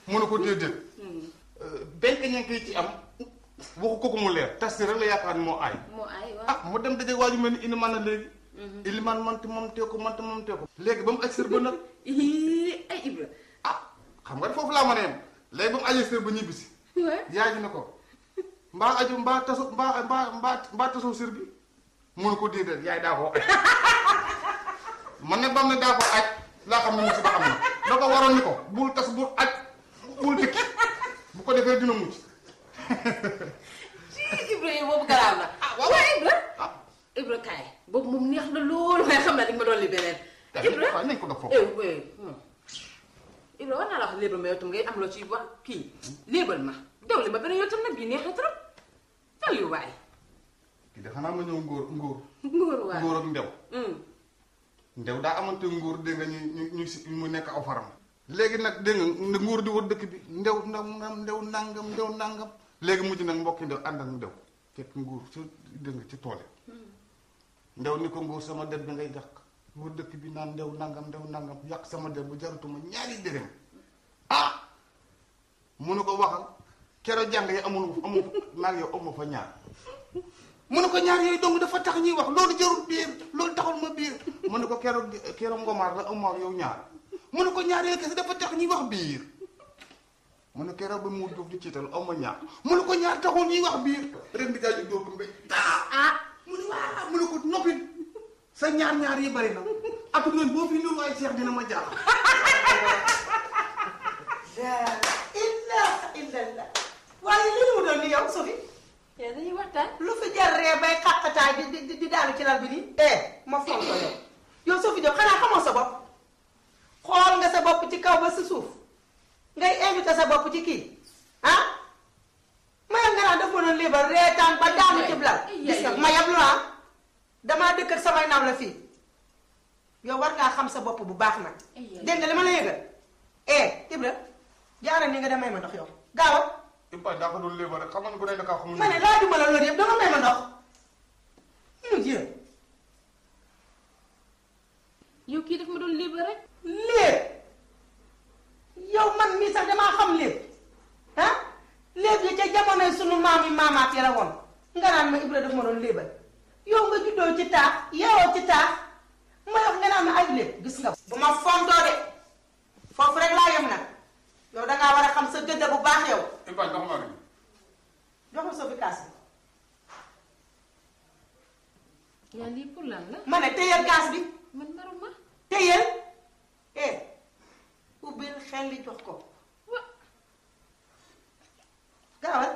mu ne ko déedéet benn ñenk yi ci am waxu ko ko mu leer tas rek la yaakaar ni moo aay moo ay waaw ah mu dem daje waaju mel ni ilimaan na léegi ilimaan mante moom tee ko mante moom tee ko léegi ba mu aj sër ba nag Ih, ay Ibra ah xam nga foofu laa mën a yem léegi ba mu ajee sër ba ñibbisi waaw yaay ji ne ko mbaa aju mbaa taso mbaa mbaa mbaa mbaa tasoo sër bi mu ne ko déedéet yaay daa koo aj man nag ba mu ne daa koo aj laa xam ne musiba am na da ko waroon ni ko bul tas bul aj bul dikki bu ko defee dina mucc ci Ibra yow boobu garaaw na waaw. waaw Ibra ah Ibra kaay boobu moom neex na loolu waaye xam naa di nga ma doon li beneen Ibra waaw nañ ko def foofu eh eh hmm. Ibra war naa la wax léebal ma yow tam ngay am loo ci wax kii léebal ma daw li ma beneen yow tam nag bii neex na trop tal yu waay kii de xanaa ma ñëw ngóor ngóor ngóor waay ngóor ak ndew Hmm. ndew daa amante nguur dégg nga ñu ñu ñu si mu nekk aw faram léegi nag dégg nga nguur di wër dëkk bi ndew nangam ndew nangam ndew nangam léegi mujj nag mbokki ndew ànd ak ndew fekk nguur ci dégg nga ci tool yi ndew ni ko nguur sama der bi ngay yàq wër dëkk bi naan ndew nangam ndew nangam yàq sama der bu jaratuma ñaari dërëm ah mu ne ko waxal keroog jàng yi amul amul maag yow amu fa ñaar mu ne ko ñaar yooyu dong dafa tax ñuy wax loolu jarul biir loolu taxul ma biir mu ne ko keroog keroog ngomaar la amu ak yow ñaar mu ne ko ñaar yooyu kese dafa tax ñuy wax biir mu ne keroog ba mu duuf di ciital amu ñaar mu ne ko ñaar taxul ñuy wax biir ren di jaaju dóor ko mbéy ah mu ne waa mu ne ko noppi sa ñaar ñaar yi bari na atu leen boo fi nuru ay seex dina ma jaaxal la ilaha illallah waaye li mu doon ni yow Sophie yow dañuy waxtaan lu fi jar ree bay xàqataay di di di daanu ci lal bi nii eh ma foog ko yow yow Sophie Diop xanaa xamoo sa bopp xool nga sa bopp ci kaw ba sa suuf ngay invité sa bopp ci kii ah mayam nga naan daf ma doon liibar reetaan ba daanu ci lal gis nga mayam lu ah damaa dëkk ak samay naw la fii yow war ngaa xam sa bopp bu baax nag dégg nga li ma la yëgal eh Ibra jaara ni nga dem may ma ndox yow gaawal Ipa daa ko doon léeba rek xam nga ne bu dee dakaa xamul ma ne laa duma la loolu yëpp danga may ma ndox mu jë yow kii daf ma doon léebal rek léeb yow man mii sax damaa xam léeb ah léeb yi ca jamonoy sunu maam yi maamaat yi la woon nga naan ma Ibra daf ma doon léebal yow nga juddoo ci taax yeewoo ci taax ma yow nga naan ma ay léeb gis nga bu ma fontoo de foofu rek laa yem nag yow dangaa war a xam sa gëdd bu baax yow Ipa ndox maa ngi jox ma sa fi kaas bi yaa lii pour lan la ma ne téyel gaas bi man maruma téyel eh ubbil xel li jox ko wa gaawal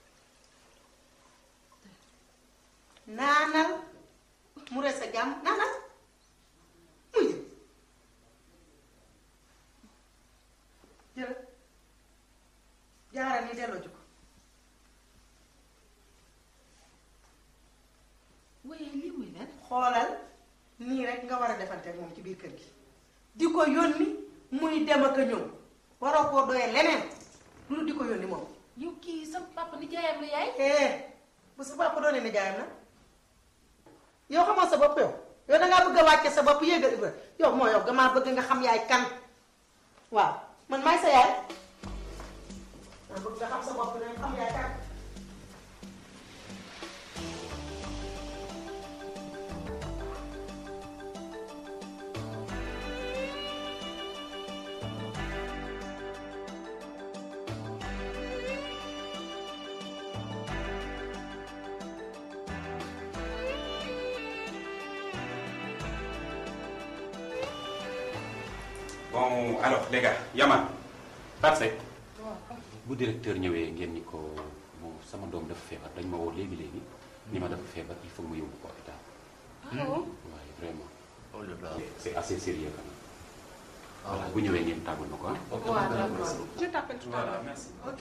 naanal mu rees sa jàmm naanal mu jël jël jaaral ni delloo ji ko waaye lii muy lan xoolal nii rek nga war a defante ak moom ci biir kër gi di ko yónni muy dem ak a ñëw waroo koo doyee leneen lu di ko yónni moom yow kii sa papa ni jaayam la yaay eh bu sa bopp doonee ni jaayam nag yow xamoo sa bopp yow yow dangaa bëgg a wàcce sa bopp yéegal Ibra yow moo yow damaa bëgg nga xam yaay kan waaw man maay sa yaay maa bëgg nga xam sa bopp ne xam yaay kan bon alors les gars Yaman Pape Seck bu directeur ñëwee ngeen ni ko bon sama doom dafa feebar dañ ma woo léegi léegi ni ma dafa feebar il faut que ma yóbbu ko hôpital waaye vraiment Oh là là. c'est assez sérieux quand même voilà bu ñëwee ngeen tàggal ma ko ah Ok, waaw madame, d'accord merci. je t'appelle tout à l'heure merci Ok.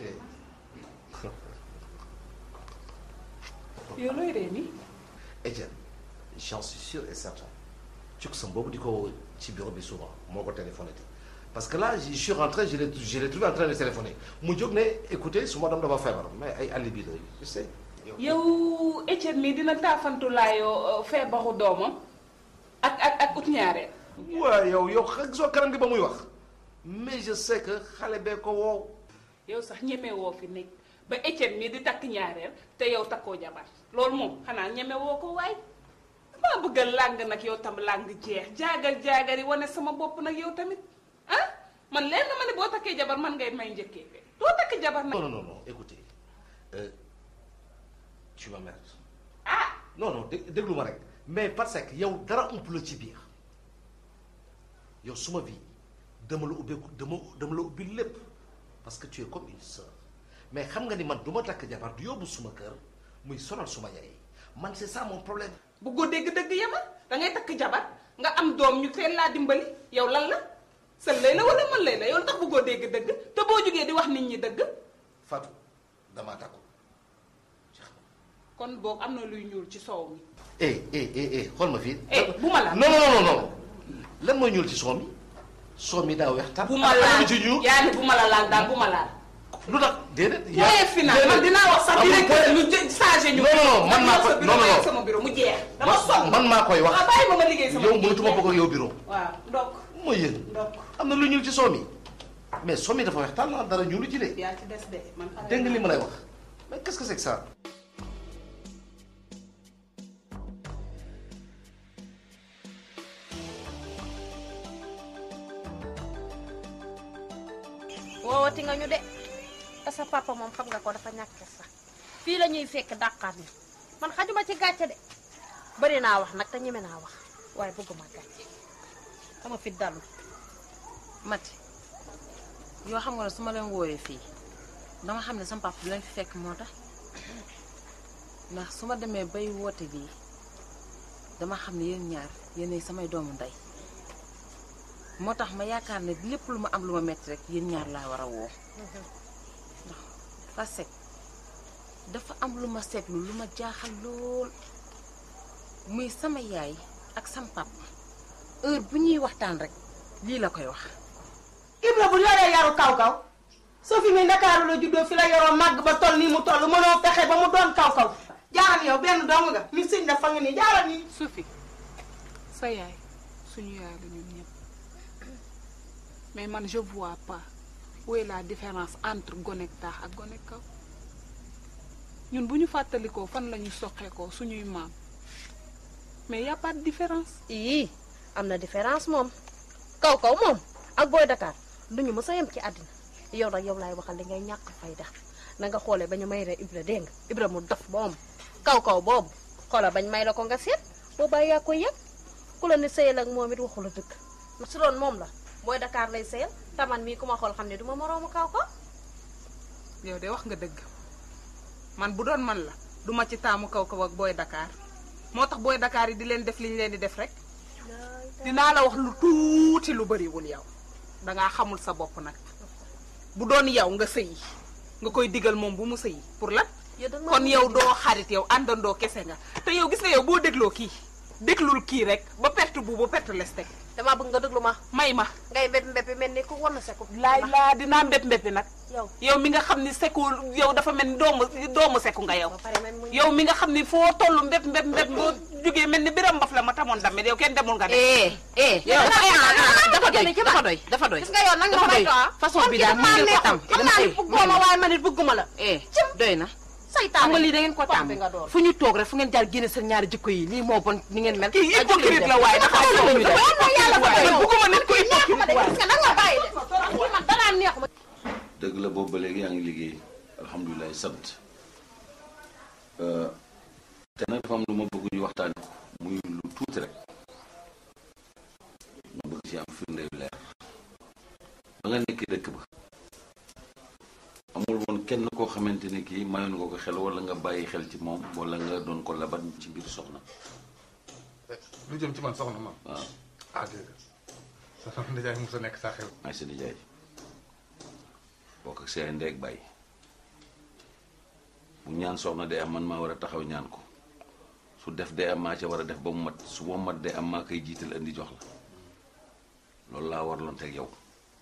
yow looy ree nii Etienne, j'en suis sûr et certain. Tu sais que di ko ci bureau bi souvent moo ko téléphoné parce que là je suis rentré je l'ai je l'ai trouvé en train de téléphoner mu jóg ne écoutez su ma doom dafa feebar mais ay alibi la tu sais. yow Etienne mii dina taafantulaayoo feebaru doomam ak ak ak ut ñaareel waaw yow yow xa gisoo kanam gi ba muy wax mais et je sais que xale bee ko woow yow sax ñeme woo fi nekk ba Etienne mi di takk ñaareel te yow takkoo jabar loolu moom xanaa ñeme woo ko waay maa bëgg a làng nag yow tam làng jeex jaagar jaagar yi wane sama bopp nag yow tamit ah man leen na ma ne boo takkee jabar man ngay may njëkkee fe doo takk jabar nag non non non non écoutez euh, tu m'emmerdes ah non non dé déglu ma rek mais parce que yow dara ump la ci biir yow suma vie dama la ubbeeku dama dama la ubbi lépp parce que tu es comme une sœur mais xam nga ni man du ma takk jabar du yóbbu suma kër muy sonal suma yaay man c'est ça mon problème. bëggoo dégg dëgg yama da ngay takk jabar nga am doom ñu teel laa dimbali yow lan la sa lay la wala man lay la yow tax bëggoo dégg dëgg te boo jógee di wax nit ñi dëgg Fatou damaa takku jeex na. kon boog am na luy ñuul ci soow mi eh eh eh eh xool ma fii. eh bu ma laal non non non non lan mooy ñuul ci soo mi soo mi daa weex tar. bu ma laal ci ñuul yaa ni bu ma la laal daal bu ma laal lu tax déedéet. point final man dinaa wax sax amul directeur point. ñu jë- changé ñu Non, non, non, man maa ko- sa bureau non, non, ma non. yegg sama bureau mu jeex dama sonn man maa koy wax. waaw bàyyi ma ma liggéey sama yow liggéey. mënatuma bokk ak yow bureau. waaw ndokk mooy yéen ndokk am na lu ñuul ci soo mi mais soo mi dafa weex tàll dara ñuulu ci de. yaa ci des de man pare dégg nga li naa. ma lay wax mais qu'est-ce que c'est que ça. woowati nga ñu de te sa papa moom xam nga ko dafa ñàkk sax fii la ñuy fekk dàqaat ñu man xajuma ci gàcce de bari naa wax nag te ñeme naa wax waaye bëgguma gàcce sama fit dalul Mati yoo xam nga ne su ma leen wooyee fii dama xam ne sama papa bi leen fi fekk moo tax ndax su ma demee bay woote bii dama xam ne yéen ñaar yéenay samay doomu ndey moo tax ma yaakaar ne lépp lu ma am lu ma metti rek yéen ñaar laa war a woo ndax parce que dafa am lu ma seetlu lu ma jaaxal lool muy sama yaay ak sama papa heure bu ñuy waxtaan rek lii la koy wax Ibra bu yoree yaru kaw kaw soo fi muy Ndakaaru la juddoo fi la yoroo màgg ba toll nii mu toll mënoo fexe ba mu doon kaw kaw jaaral yow benn dong nga mi siñ dafa nga nii jaaral nii Sophie sa yaay suñu yaay la ñun ñëpp mais man je vois pas où est la différence entre gonek taax ak gonek kaw ñun bu ñu fàttalikoo fan la ñu soqeekoo suñuy maam mais y a pas de différence ii am na différence moom kaw kaw moom ak booy Dakar duñu mës a yem ci àddina yow nag yow laay waxal li ngay ñàkk fayda na nga xoolee ba ñu may re Ibra dégg nga Ibra mu dof moom kaw kaw boobu xoola bañ may la ko nga seet boobaa yaa koy yëg ku la ne sëyal ak moom it waxu la dëgg ndax su doon moom la booy Dakar lay sëyal taman mii ku ma xool xam ne duma moroomu kaw kaw yow de wax nga dëgg man bu doon man la duma ci taamu kaw kaw ak booy Dakar moo tax booy Dakar yi di leen def li ñu leen di def rek dinaa la wax lu tuuti lu bariwul yow dangaa xamul sa bopp nag bu doon yow nga sëyi nga koy digal moom bu mu sëyi pour lan yow danga kon yow doo xarit yow àndandoo kese nga te yow gis nga yow boo dégloo kii déglul kii rek ba perte bu ba perte les teg damaa bëgg nga déglu ma may ma ngay mbépp mbéppi mel ni ku wan na seku laay laa dinaa mbépp mbéppi nag yow yow mi nga xam ni seku yow dafa mel ni doomu doomu seku nga yow ba pare man mu yow mi nga xam ni foo toll mbépp mbépp mbépp boo jógee mel ni biram mbaf la ma tamoon damit yow kenn demul nga dem eh eh yow da nga dafa xam- dafa doy da nga dafa doy dafa doy gis nga yow nag nga dafa may doy to façon bi daal mu ngeen ko tam xam naa ni bëgguma ma waaye man it bëgguma la eh doy na saytaan xam nga lii da ngeen ko tàmm bi nga doon fu ñu toog rek fu ngeen jaar génne seen ñaari jikko yi lii moo bon ni ngeen mel kii hypocrite la waaye dafa Dafa doy doy waaye man yàlla fa doy man bëgguma nit ko neexuma de hypocrite gis nga nag nga bàyyi de kii man danaa neexuma dëgg la boobu ba léegi yaa ngi liggéey alhamdulilah sant Euh, te nag dafa am lu ma bëgg ñu waxtaane ko muy lu tuuti rek ma bëgg ci am firnde yu leer ba nga nekk dëkk ba amul woon kenn koo xamante ne kii mayoon nga ko xel wala nga bàyyi xel ci moom wala nga doon ko labat ci biir soxna lu jëm ci man soxna ma waaw ah déedéet sa sama nijaay mos a nekk sa xew maay sa nijaay bokk ak seen ndeeg bàyyi bu ñaan soxna day am man maa war a taxaw ñaan ko su def day am maa ca war a def ba mu mat su ba mat day am maa koy jiital indi jox la loolu laa warloon teg yow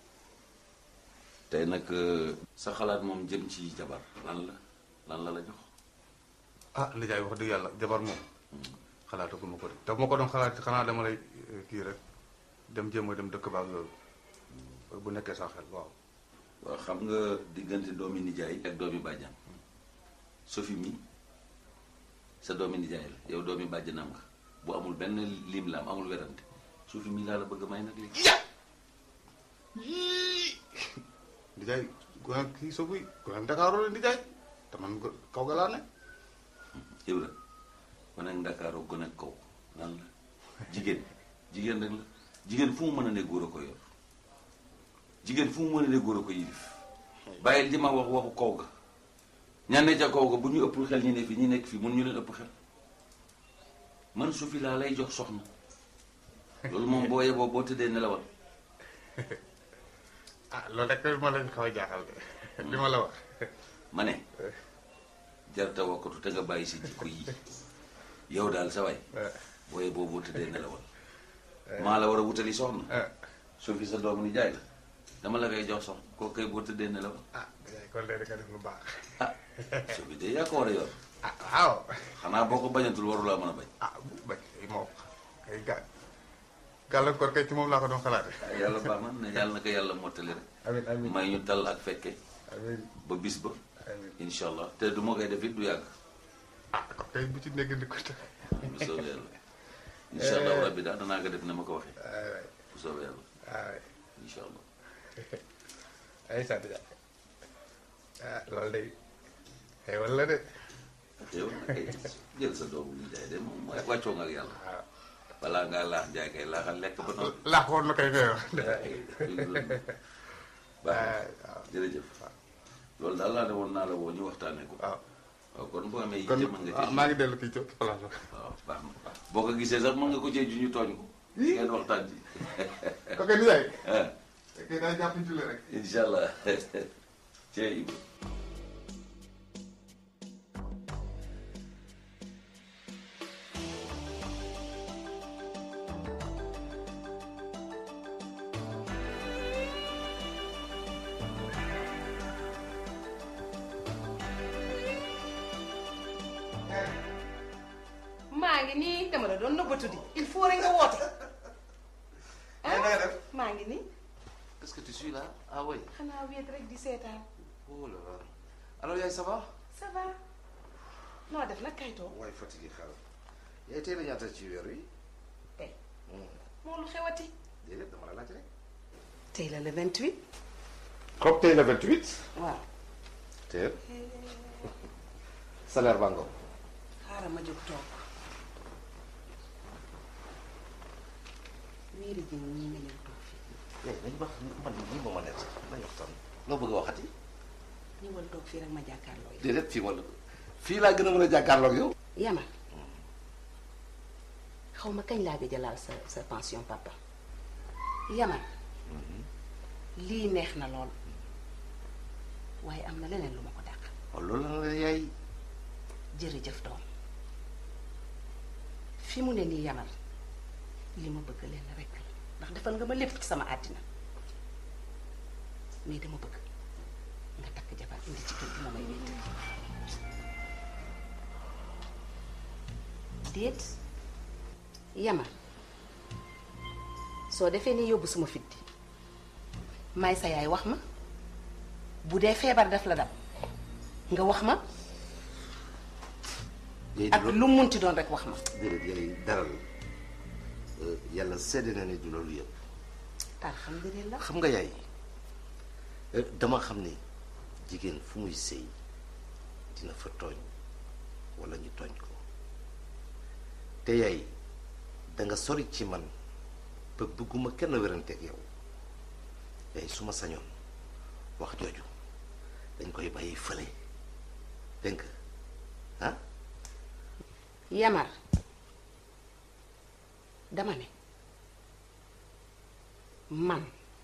tey nag euh, sa xalaat moom jëm ci jabar lan la lan la la jox ah nijaay wax dëgg yàlla jabar moom xalaatu ma ko de te bu ma ko doon xalaat xanaa dama lay eh, kii rek dem jéem a dem dëkk baak loolu bu nekkee sa xel waaw waaw xam nga diggante doomi nijaay ak doomi bàjjan Sophie mi sa doomi nijaay la yow doomi bàjjanam nga bu amul benn lim la am amul werante Sophie mi laa la bëgg a may nag léegi nijaay gone kii soo buy gone Ndakaaroo la nijaay te man go- kaw ga laa ne Ibra gone ak Ndakaaroo gone ak kaw lan la jigéen jigéen rek la jigéen fu mu mën a ne góor a ko yor jigéen fu mu mën a ne góor a ko yilif bàyyil di ma wax waxu kaw ga ñan ne ca kaw ga bu ñu ëpp xel ñi ne fi ñi nekk fii mun ñu leen ëpp xel man Sophie laa lay jox soxna loolu moom boo yeboo boo tëddee nelawal ah loolu rek ma lañ xaw a jaaxal de li ma la wax ma ne jarta wakkatu te nga bàyyi si jikko yi yow daal sa waay boo yeboo boo tëddee nelawal maa la war a wutali soxna Sophie sa doomu ni jaay la dama la koy jox soxna koo koy boo tëddee nelawal ah nijaay kon de nga def lu baax ah Sophie de yaa ko war a yor ah waaw xanaa boo ko bañatul warulaa mën a bañ ah bu bañ kay moo kay ga gàllankoor kay ci moom laa ko doon xalaate ah yàlla baax na ne yàlla na ko yàlla mottali rek amiin amiin may ñu tal ak fekke amiin ba bis ba amiin incha allah te du ma koy def it du yàgg ah ko kay bu ci nekk di ko te bu soobee yàlla incha allah rabbi daal danaa ko def ne ma ko waxee waay waay bu soobee yàlla waay incha allah ay sant ja ah loolu day xewal la de yow nag kay jël sa doomu ñu jaay de moom mooy wàccoo nga ak yàlla waaw balaa ngaa laax jaay kay laaxal lekk ba noppi. laax woon na kay ngay wax baax waaw na jërëjëf loolu daal laa ne woon naa la woo ñu waxtaanee ko. waaw waaw kon boo amee kon yitte mën nga ah, cee. maa ngi dellu kii ci place ba waaw baax na baax boo ko gisee sax mën nga ko cee ju ñu tooñ ko. ngeen waxtaan ci. ko kay nijaay ah kay daa jàpp ci rek incha allah cee Ibou. maa ngi nii dama la doon nëbbatu di il faut rek nga woote na nga def maa ngi nii Est-ce que tu suis là Ah oui. xanaa wéet rek di seetaan Oh là là. Alors Yaay ça va ça va noo def nag kayitoo waaye fatigué xaaral. yaay tey la ñaata ci weer wi. tey moo lu xewati déedéet dama la laaj rek. tey la le 28 comme tey le 28. waaw tey. salaire baa ngoog. xaaral ma jóg toog wéeri ji ñii nga ñëw toog fii léegi nañu wax man lii moo ma nekk sax nañu waxtaan. loo bëgg a waxati. ñëwal toog fii rek ma jàkkaarloo yow déedéet fii wala fii laa gën a mën a jàkkaarloog yow. Yaman xaw ma kañ laa gëj a laal sa sa pension papa Yaman lii neex na lool waaye am na leneen lu ma ko dàq waaw loolu la la yaay. jërëjëf doom fi mu ne nii Yaman li ma bëgg leen rek la ndax defal nga ma lépp ci sama àddina mais dama bëgg nga takk jabar indi ci kër gi ma may wéetal déet Yaman soo defee ni yóbbu suma fitti may sa yaay wax ma bu dee feebar daf la dab nga wax ma yaay ak du lu mu munti doon rek wax ma déedéet yaay daral yàlla sedd na ni du loolu yëpp. alhamdulilah xam nga yaay eh, dama xam ni jigéen fu muy sëy dina fa tooñ walla ñu tooñ ko te yaay danga sori ci man ba bëgguma kenn wéranteeg yow yaay su ma sañoon wax jooju dañ koy bàyyi fële dégg nga ah Yamar dama ne man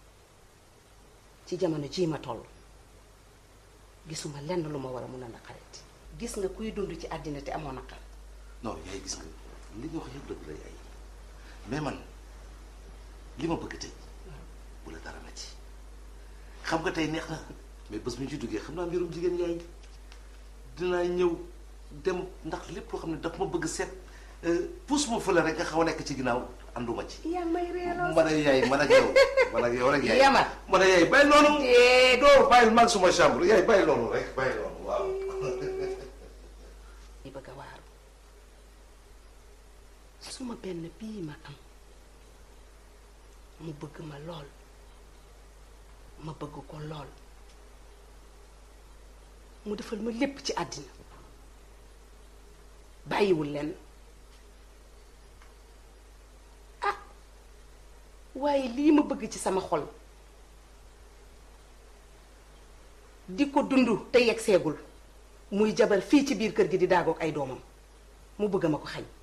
ci jamono jii ma toll gisuma lenn lu ma war a mun a naqareeti gis nga kuy dund ci àddina te amoo naqar non yaay gis nga li nga wax yëpp dëgg la yaay mais man li ma bëgg tey bu la dara na ci xam nga tey neex na mais bés bu ñu ci duggee xam naa mbirum jigéen yaay dinaa ñëw dem ndax lépp loo xam ne daf ma bëgg seet pousse ma fële rek nga xaw a nekk ci ginnaaw ànduma ci. yaa may reeloo man ak yaay man ak yow man ak yow rek yaay. Yamar. man ak yaay bàyyi loolu. Déet. doo bàyyi mag suma chambre yaay bàyyi loolu rek bàyyi loolu waaw. di bëgg a waaru suma benn bii ma am mu bëgg ma lool ma bëgg ko lool mu defal ma lépp ci àddina bàyyiwul lenn ah waaye lii ma bëgg ci sama xol di ko dund te yegg seegul muy jabar fii ci biir kër gi di daagoog ay doomam mu bëgg ma ko xañ